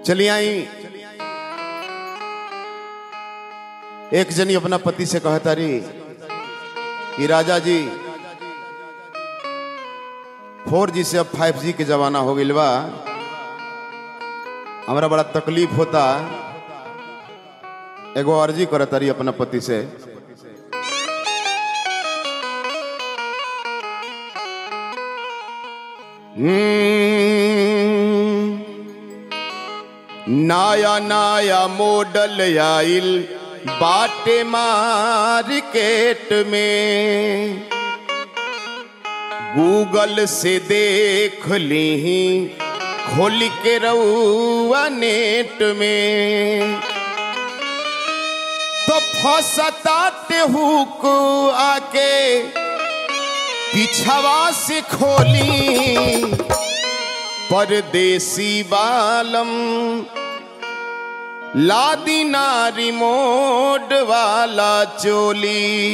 चली आई एक जनी अपना पति से कहता रही कि राजा जी फोर जी से अब फाइव जी के जमाना हो गई बा हमरा बड़ा तकलीफ होता एगो अर्जी करत रही अपना पति से हम्म, नया नया मॉडल आइल बाटे मार्केट में गूगल से देख ली खोल के रउआ नेट में तो फसताते हुक आके पिछवा से खोली परदेसी बालम लादी नारी मोड वाला चोली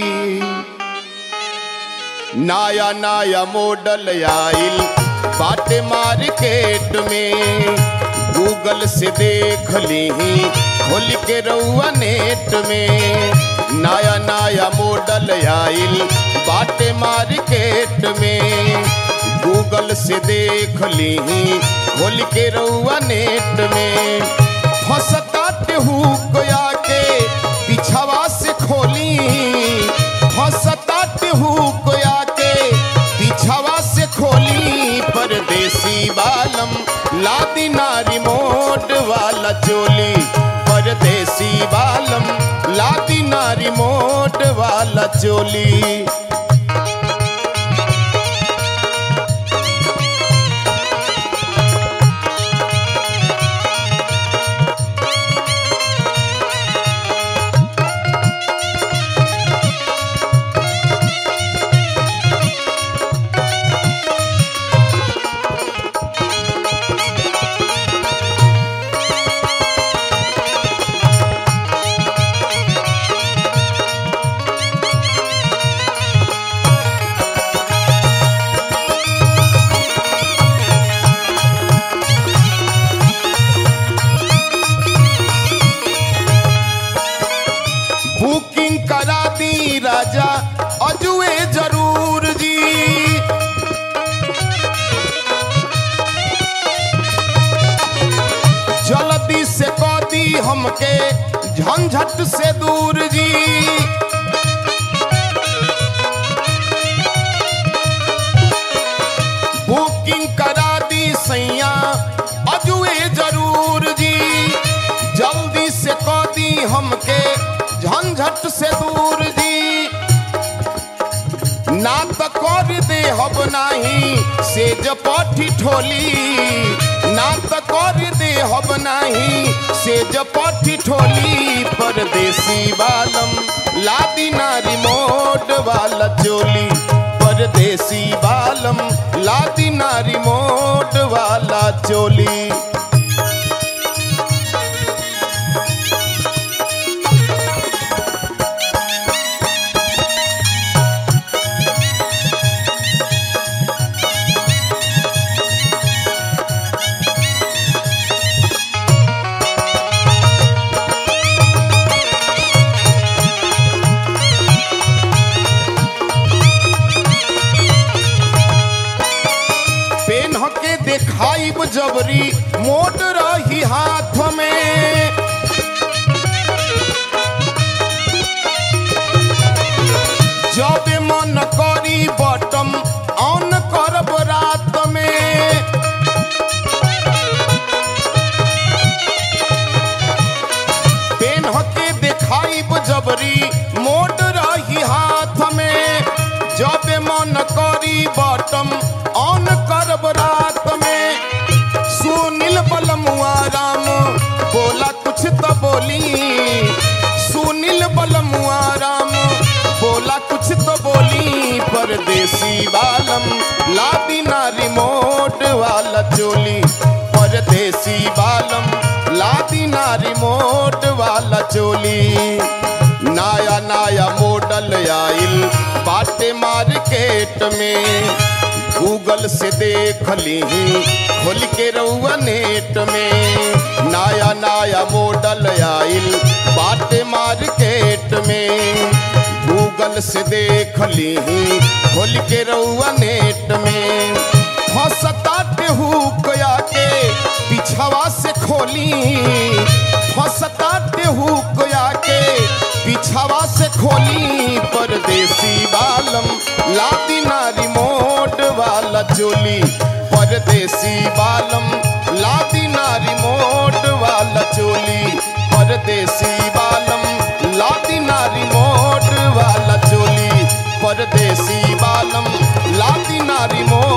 नया नया मॉडल आइल बाटे मार्केट में गूगल से देख ली खोल के रउआ नेट में नया नया मॉडल आइल बाटे मार्केट में गूगल से देख ली खोल के रउआ नेट में फसताते हुक आके पिछवा से खोली फसताते हुक आके पिछवा से खोली परदेसी बालम लादी नारी मोड वाला चोली परदेसी बालम लादी नारी मोड वाला चोली बुकिंग करा दी राजा अजुए जरूर जी जल्दी से कह दी हमके झंझट से दूर जी बुकिंग करा दी सैया अजुए जरूर जी जल्दी से कह दी हमके झंझट से दूर जी ना तो कर दे हब नाही सेज पठी ठोली ना तो कर दे हब नाही सेज पठी ठोली परदेसी बालम लादी नारी मोड वाला चोली परदेसी बालम लादी नारी मोड वाला चोली पेन के देखाई जबरी मोट रही हाथ में जब मन करी बटम ऑन करब रात में पेन के देखाई जबरी मोट रही हाथ में जब मन करी बटम ऑन करब रात में सुनील बलमुआ राम बोला कुछ तो बोली सुनील बलमुआ राम बोला कुछ तो बोली परदेसी बालम लादी नारी मोट वाला चोली परदेसी बालम लादी नारी मोट वाला चोली नया नया मॉडल आइल बाटे मार्केट में गूगल से देख ली खोल के रउआ नेट में नया नया मॉडल आइल बाटे मार्केट में गूगल से देख ली खोल के रउआ नेट में फंसताटे हुक के पिछवा से खोली फंसताटे हुक के पिछवा से खोली परदेसी बालम लादी नारी मोट वाला चोली परदेसी बालम लादी नारी मोट वाला चोली परदेसी बालम लादी नारी मोट वाला चोली परदेसी बालम लादी नारी मोट